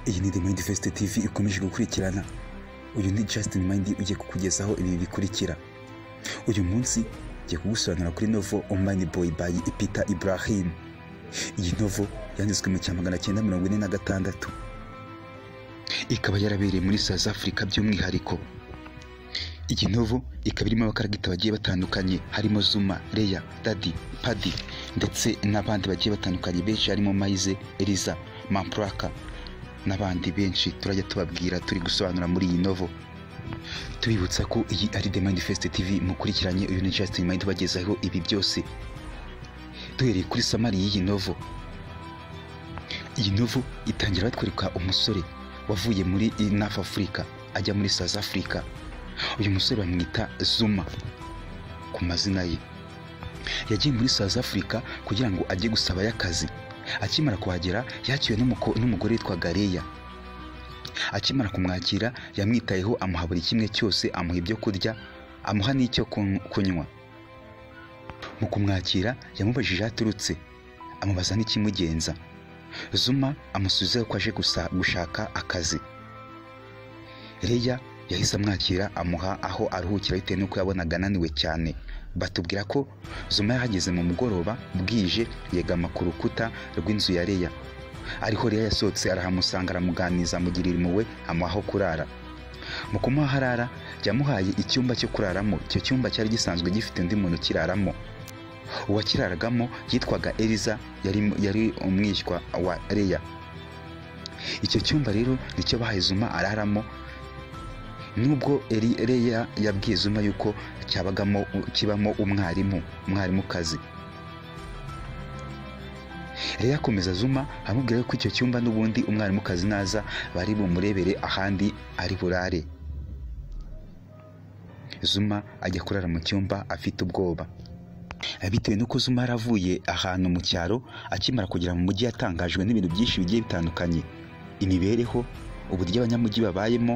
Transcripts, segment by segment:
iyi ni The Mind Fest TV ikomeje gukurikirana uyu ni Justin Mind ugiye kukugezaho ibi bikurikira uyu munsi ngiye kugusobanura kuri novo Omani Boy by Peter Ibrahim iyi novo yanditswe mu cya magana cyenda mirongo ine na gatandatu ikaba yarabereye muri South Africa by'umwihariko iyi novo ikaba irimo abakaragita bagiye batandukanye harimo Zuma Leya Dadi Padi ndetse n'abandi bagiye batandukanye benshi harimo Maize Eliza Mampraka n'abandi benshi turajya tubabwira turi gusobanura muri iyi novo tubibutsa ko iyi ari The Manifest TV mukurikiranye uyu ni Justin Mind ubagezaho ibi byose duhereye kuri samari y'iyi novo iyi novo itangira batwereka umusore wavuye muri North Africa ajya muri South Africa uyu musore bamwita Zuma ku mazina ye yagiye muri South Africa kugira ngo ajye gusabayo akazi akimara kuhagera yakiriwe n'umuko- n'umugore witwa Gareya akimara kumwakira yamwitayeho amuha buri kimwe cyose amuha ibyo kurya amuha n'icyo kun- kunywa mu kumwakira yamubajije aho aturutse amubaza n'ikimugenza zuma amusubiza ko aje gusa- gushaka akazi reya yahise amwakira amuha aho aruhukira bitewe n'uko yabonaga ananiwe cyane batubwira ko zuma yahageze mu mugoroba bwije yegama ku rukuta rw'inzu ya reya ariho reya yasohotse arahamusanga aramuganiza amugirira impuhwe amuha aho kurara mu kumuha aho arara yamuhaye icyumba cyo kuraramo icyo cyumba cyari gisanzwe gifite undi muntu ukiraramo uwakiraragamo yitwaga eliza yari, yari umwishywa wa reya icyo cyumba rero nicyo bahaye zuma araramo nubwo Eri- Leya yabwiye Zuma yuko cyabagamo kibamo umwarimu umwarimukazi Leya akomeza Zuma amubwira ko icyo cyumba n'ubundi umwarimukazi naza bari bumurebere ahandi ari burare Zuma ajya kurara mu cyumba afite ubwoba bitewe n'uko Zuma yaravuye ahantu mu cyaro akimara kugera mu mujyi yatangajwe n'ibintu byinshi bigiye bitandukanye imibereho uburyo abanyamujyi babayemo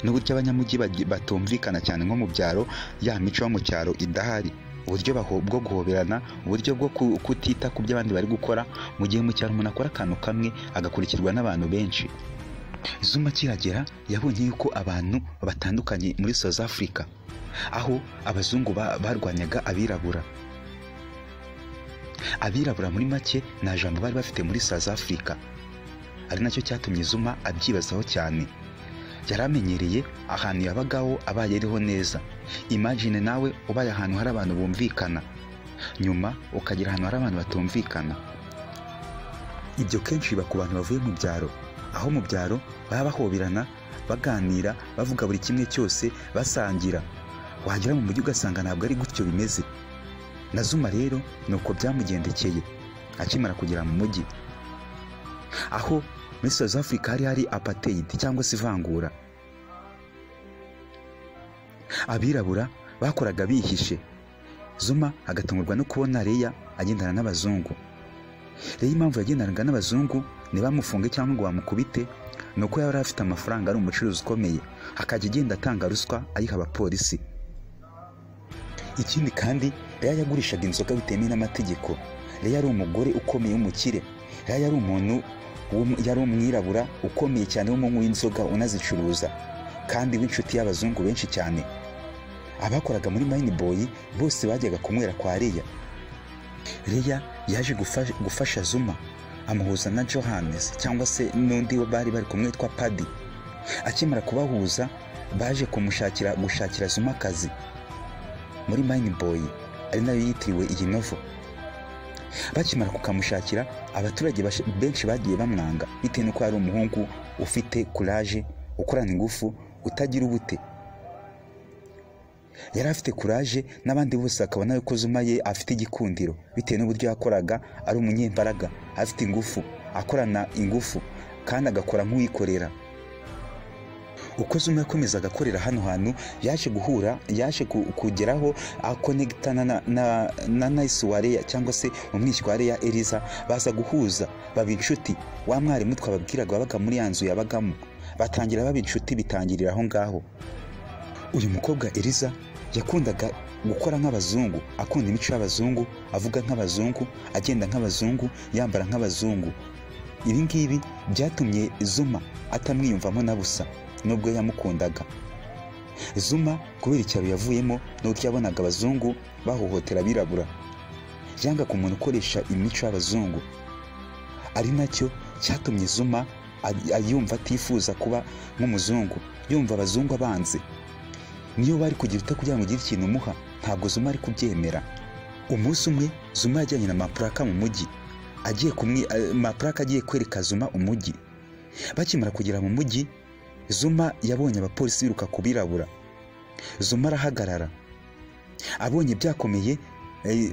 n'uburyo abanyamujyi bagi- batumvikana cyane nko mu byaro ya mico yo mu cyaro idahari uburyo baho- bwo guhoberana uburyo bwo ku- kutita ku byo abandi bari gukora mu gihe mu cyaro umuntu akora akantu kamwe agakurikirwa n'abantu benshi zuma akihagera yabonye yuko abantu batandukanye muri south africa aho abazungu ba- barwanyaga abirabura abirabura muri make nta jambo bari bafite muri south africa ari nacyo cyatumye zuma abyibazaho cyane yari amenyereye ahantu yabagaho abaye ariho neza imagine nawe ubaye ahantu hari abantu bumvikana nyuma ukagera ahantu hari abantu batumvikana ibyo kenshi biba ku bantu bavuye mu byaro aho mu byaro baba bahoberana baganira bavuga buri kimwe cyose basangira wagera mu mujyi ugasanga ntabwo ari gutyo bimeze na zuma rero ni uko byamugendekeye akimara kugera mu mujyi aho muri South Africa hari hari apartheid cyangwa se ivangura abirabura bakoraga bihishe Zuma agatungurwa no kubona Leya agendana n'abazungu Leya impamvu yagendanaga n'abazungu ntibamufunge cyangwa ngo bamukubite ni uko yari afite amafaranga ari umucuruzi ukomeye akajya agenda atanga ruswa ayiha abapolisi ikindi kandi Leya yagurishaga inzoga bitemewe n'amategeko Leya yari umugore ukomeye w'umukire Leya yari umuntu w'um- yari umwirabura ukomeye cyane w'umunywi w'inzoga unazicuruza kandi w'inshuti y'abazungu benshi cyane abakoraga muri Mine Boy bose bajyaga kunywera kwa Leya Leya yaje gufa- gufasha Zuma amuhuza na Johannes cyangwa se n'undi bari bari kumwe witwa Padi akimara kubahuza baje kumushakira gushakira Zuma akazi muri Mine Boy ari nayo yitiriwe iyi novo bakimara kukamushakira abaturage bash- benshi bagiye bamwanga bitewe n'uko yari umuhungu ufite kuraje ukorana ingufu utagira ubute yari afite kuraje n'abandi bose bakabona yuko Zuma ye afite igikundiro bitewe n'uburyo yakoraga ari umunyembaraga afite ingufu akorana ingufu kandi agakora nk'uwikorera uko Zuma yakomezaga akorera hano hantu yaje guhura yaje ku- kugeraho akonegitana na, na, na Nice Wareya cyangwa se umwishywa wa Leya Eliza baza guhuza baba inshuti wa mwarimu twababwiraga wabaga muri ya nzu yabagamo batangira baba inshuti bitangirira aho ngaho uyu mukobwa Eliza yakundaga gukora nk'abazungu akunda imico y'abazungu avuga nk'abazungu agenda nk'abazungu yambara nk'abazungu ibi ngibi byatumye zuma atamwiyumvamo na busa nubwo yamukundaga zuma kubera icyaro yavuyemo nuko yabonaga abazungu bahohotera abirabura yanga ku muntu ukoresha imico y'abazungu ari nacyo cyatumye zuma yumva atifuza kuba nk'umuzungu yumva abazungu abanze niyo bari kugira ute kugira ngo ugire ikintu umuha ntabwo zuma ari kubyemera umunsi umwe zuma yajyanye na mapuraka mu mujyi agiye kumwe mapuraka agiye kwereka zuma umujyi bakimara kugera mu mujyi zuma yabonye abapolisi biruka ku birabura zuma arahagarara abonye byakomeye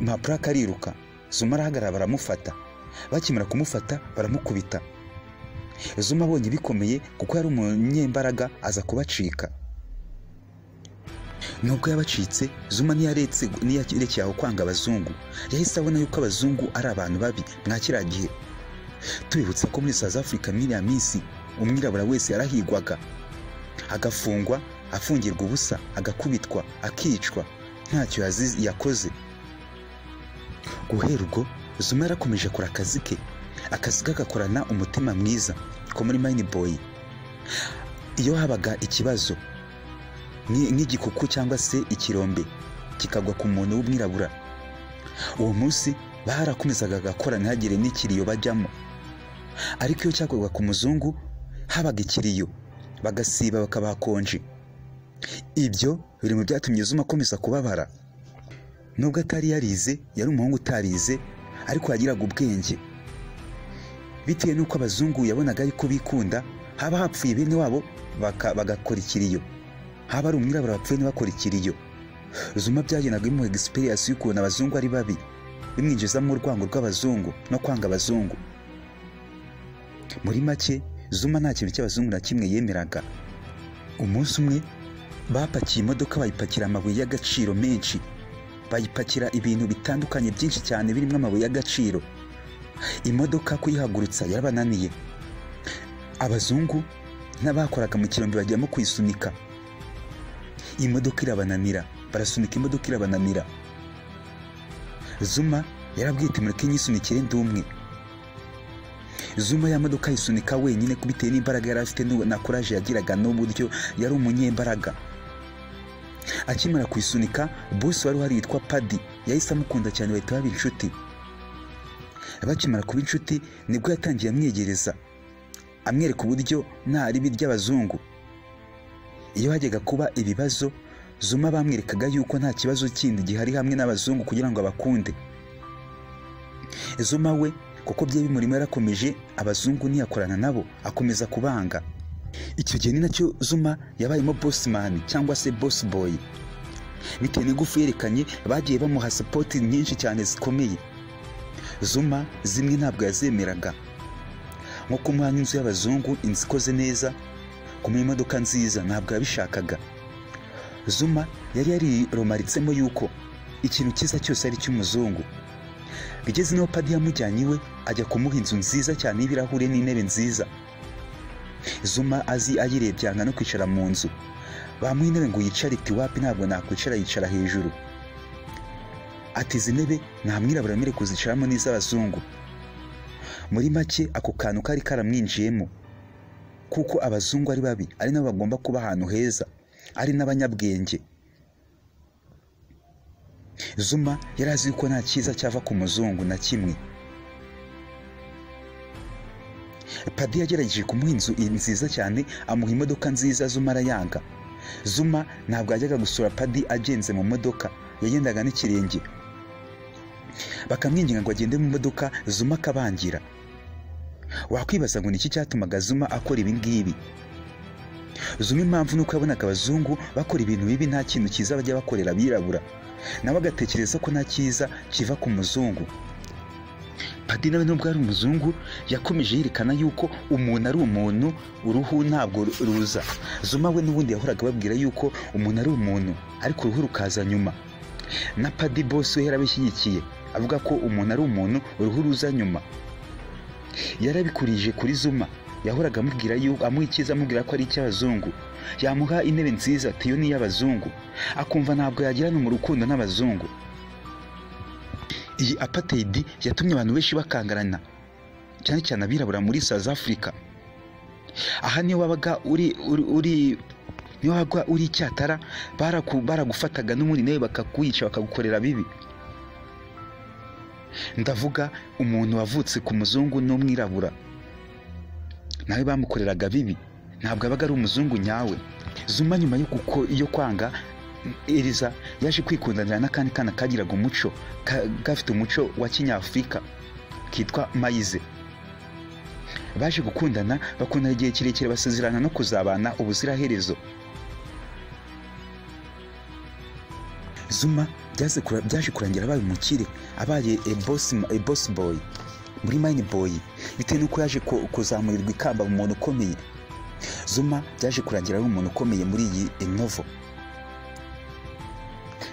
mapuraka ariruka zuma arahagarara baramufata bakimara kumufata baramukubita zuma abonye bikomeye kuko yari umunyembaraga aza kubacika nubwo yabacitse zuma ntiyarekeye aho kwanga abazungu yahise abona yuko abazungu ari abantu babi mwa kiriya gihe tubibutsa ko muri south africa muri iriya minsi umwirabura wese yarahigwaga agafungwa afungirwa ubusa agakubitwa akicwa ntacyo yakoze guhera ubwo zuma yarakomeje akora akazi ke akazi ke agakorana umutima mwiza ko muri mine boy iyo habaga ikibazo nk'igikuku cyangwa se ikirombe kikagwa ku muntu w'umwirabura uwo munsi barakomezaga agakora ntihagire n'ikiriyo bajyamo ariko iyo cyakorwaga ku muzungu habaga ikiriyo bagasiba bakabakonje ibyo biri mu byatumye zuma akomeza kubabara nubwo atari yarize yari umuhungu utarize ariko yagiraga ubwenge bitewe n'uko abazungu yabonaga ariko bikunda haba hapfuye bene wabo bagakora ikiriyo haba ari umwirabura wapfuye ntibakore ikiriyo zuma byagenaga bimuha egisipiriyansi y'ukuntu abazungu ari babi bimwinjizamo urwango rw'abazungu no kwanga abazungu muri make zuma nta kintu cy'abazungu na kimwe yemeraga umunsi umwe bapakiye imodoka bayipakira amabuye y'agaciro menshi bayipakira ibintu bitandukanye byinshi cyane birimo amabuye y'agaciro imodoka kuyihagurutsa yarabananiye abazungu n'abakoraga mu kirombe bajyamo kuyisunika imodoka irabananira barasunika imodoka irabananira zuma yarabwite mureke nyisunikire ndi umwe zuma ya modoka yisunika wenyine bitewe n'imbaraga yari afite na kuraje yagiraga n'uburyo yari umunyembaraga akimara kuyisunika bose wari uhari witwa padi yahise amukunda cyane bahita baba inshuti bakimara kuba inshuti nibwo yatangiye amwegereza amwereka uburyo nta ribi ry'abazungu iyo hajyaga kuba ibibazo zuma bamwerekaga yuko nta kibazo kindi gihari hamwe n'abazungu kugira ngo abakunde zuma we kuko byari bimurimo yarakomeje abazungu ntiyakorana nabo akomeza kubanga icyo gihe ni nacyo zuma yabayemo bosimani cyangwa se bosi boyi bitewe n'igufu yerekanye bagiye bamuha sapoti nyinshi cyane zikomeye zuma zimwe ntabwo yazemeraga nko kumuha nk'inzu y'abazungu inzu ikoze neza kumuha imodoka nziza ntabwo yabishakaga zuma yari yariromaritsemo yuko ikintu cyiza cyose ari icy'umuzungu bigeze n'aho padi yamujyanye iwe ajya kumuha inzu nziza cyane y'ibirahure n'intebe nziza zuma azi ayirebye yanga no kwicara mu nzu bamuha intebe ngo yicare iti wapi ntabwo nakwicara yicara hejuru ati izi ntebe nta mwirabura wemerewe kuzicaramo n'iz'abazungu muri make ako kantu kari karamwinjiyemo kuko abazungu ari babi ari nabo bagomba kuba ahantu heza ari n'abanyabwenge zuma yari azi yuko nta cyiza cyava ku muzungu na kimwe padi yagerageje kumuha inzu nziza cyane amuha imodoka nziza zuma arayanga zuma ntabwo yajyaga gusura padi agenze mu modoka yagendaga n'ikirenge bakamwinginga ngo agende mu modoka zuma akabangira wakwibaza ngo ni iki cyatumaga zuma akora ibi ngibi zuma impamvu ni uko yabonaga abazungu bakora ibintu bibi nta kintu cyiza bajya bakorera abirabura nawe agatekereza ko nta cyiza kiva ku muzungu padi nawe nubwo ari umuzungu yakomeje yerekana yuko umuntu ari umuntu uruhu ntabwo ruza zuma we n'ubundi yahoraga ababwira yuko umuntu ari umuntu ariko uruhu rukaza nyuma na padi bose we yarabishyigikiye avuga ko umuntu ari umuntu uruhu ruza nyuma yarabikurije kuri zuma yahoraga amubwira yuko amuha icyiza amubwira ko ari icy'abazungu yamuha intebe nziza atiyo ni iy'abazungu akumva ntabwo yagirana mu rukundo n'abazungu iyi apateyidi yatumye abantu benshi bakangarana cyane cyane abirabura muri South Africa aha niyo wabaga uri uri uri niyo wabaga uri icyatara baraku- baragufataga n'ubundi nawe bakakwica bakagukorera bibi ndavuga umuntu wavutse ku muzungu n'umwirabura nawe bamukoreraga bibi ntabwo abaga ari umuzungu nyawe zuma nyuma yo kuko yo kwanga Eliza yaje kwikundanira n'akandi kana kagiraga umuco ka- gafite umuco wa kinyafurika kitwa mayize baje gukundana bakundana igihe kirekire basezerana no kuzabana ubuziraherezo zuma byaze kura- byaje kurangira abaye umukire abaye ebosi boyi muri mayini boyi bitewe n'uko yaje ku- kuzamurirwa ikamba mu muntu ukomeye zuma byaje kurangira ari umuntu ukomeye muri iyi inovo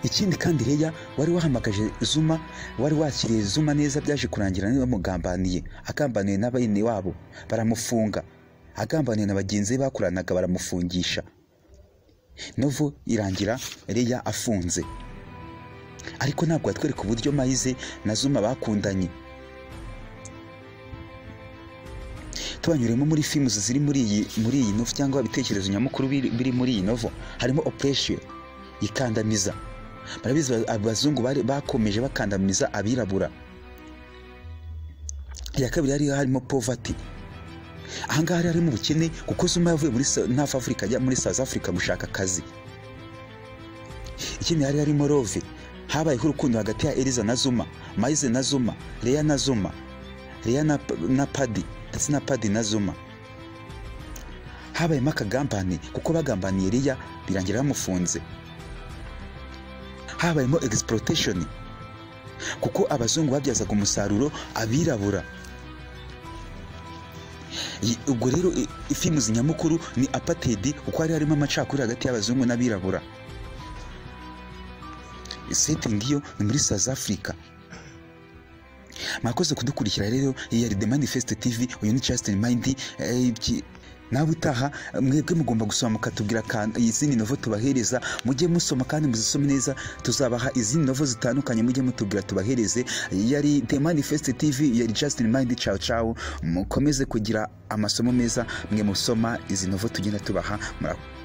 ikindi kandi reya wari wahamagaje zuma wari wakiriye zuma neza byaje kurangira niwe wamugambaniye agambaniye na bene wabo baramufunga agambaniye na bagenzi be bakoranaga baramufungisha novo irangira reya afunze ariko ntabwo watwereka uburyo mayize na zuma bakundanye tubanyuremo muri films ziri muri iyi muri iyi novo cyangwa ibitekerezo nyamukuru biri, biri muri iyi novo harimo oppression ikandamiza barabizi ba- abazungu bari- bakomeje bakandamiza abirabura iya kabiri hari harimo poverty ahangaha hari harimo ubukene kuko zuma yavuye muri Sa- North Africa ajya muri South Africa gushaka akazi ikindi hari harimo love habayeho urukundo hagati ya Eliza na Zuma Maize na Zuma Leah na Zuma Leah na, na Paddy ndetse na Paddy na Zuma habayemo akagambane kuko bagambaniye Leah birangira bamufunze habayemo egisiporoteshoni kuko abazungu babyazaga umusaruro abirabura Yi- ubwo rero i- i- filmu nyamukuru ni apatedi kuko hari harimo amacakuri hagati y'abazungu n'abirabura setingi yo ni muri south africa mwakoze kudukurikira rero iyi yari the manifest tv uyu ni justin mind eh, ibyi- nawe utaha mwebwe mugomba gusoma mukatubwira akantu- izindi novo tubahereza mujye musoma kandi muzisome neza tuzabaha izindi novo zitandukanye mujye mutubwira tubahereze Iyi yari the manifest tv iyi yari justin mind ciao ciao mukomeze kugira amasomo meza mwe musoma izi novo tugenda tubaha murakoze